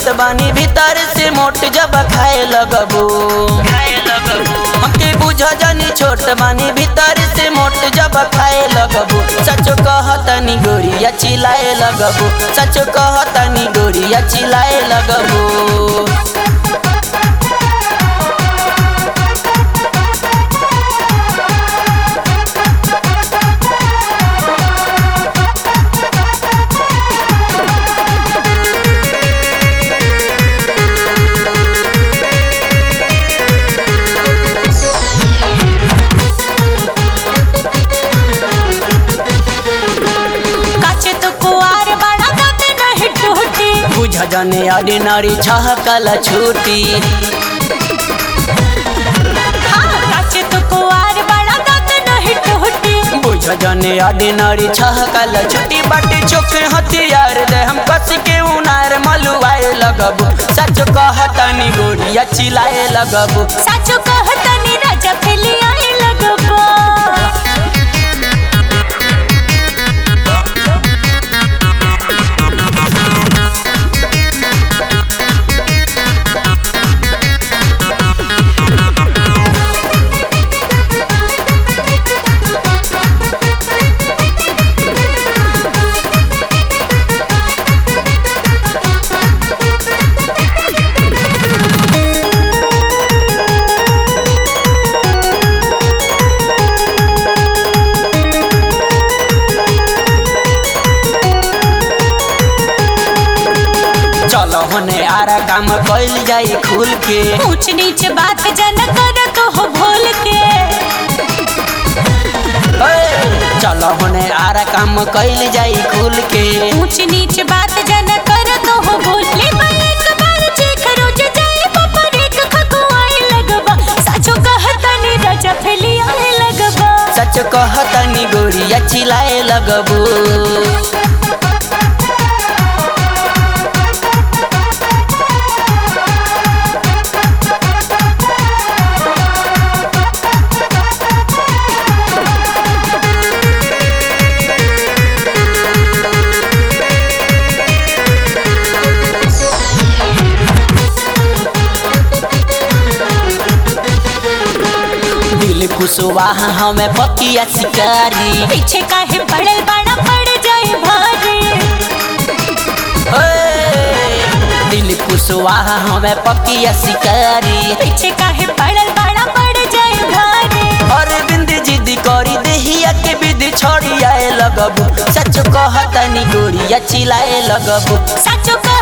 छोट बानी भीतर से मोट जब खाए लगबू हमके बुझ जानी छोट बानी भीतर से मोट जब खाए लगबू सचो कहतनी गोरिया चिल्लाए लगबू सचो कहतनी गोरिया चिल्लाए लगबू काचे तो कुआर बड़ा दांत नहीं टूटी बुझ जाने ऑर्डिनरी छहकल छूटी हाँ काचे तो कुआर बड़ा दांत नहीं टूटी बुझ जाने ऑर्डिनरी छहकल छुट्टी बाटे चोखे हथियार दे हम कस के उनार मलुआए लगबू सच कहतनी गोरिया चिल्लाए लगबू साचो कहतनी राजा फैली आए लगबो चलो होने आरा काम कइल जाई खुल के ऊंच नीच बात जन कर तो हो भूल के ए, चलो होने आरा काम कइल जाई खुल के ऊंच नीच बात जन कर तो हो भूल ले भाई एक बार चेक रोज जाए पपर एक खकुआए लगबा साचो कहतनी राजा फैली आए लगबा सच कहतनी गोरिया चिल्लाए लगबू दिल कुशवाहा हमें पकिया शिकारी पीछे काहे पड़ल बड़ा पड़ जाए भारी ए, दिल कुशवाहा हमें पकिया शिकारी पीछे काहे पड़ल बड़ा पड़ जाए भारी अरे बिंद जिद करी देहिया के विधि छोड़ी आए लगबू सच कहतनी गोरिया चिल्लाए लगबू साचो कह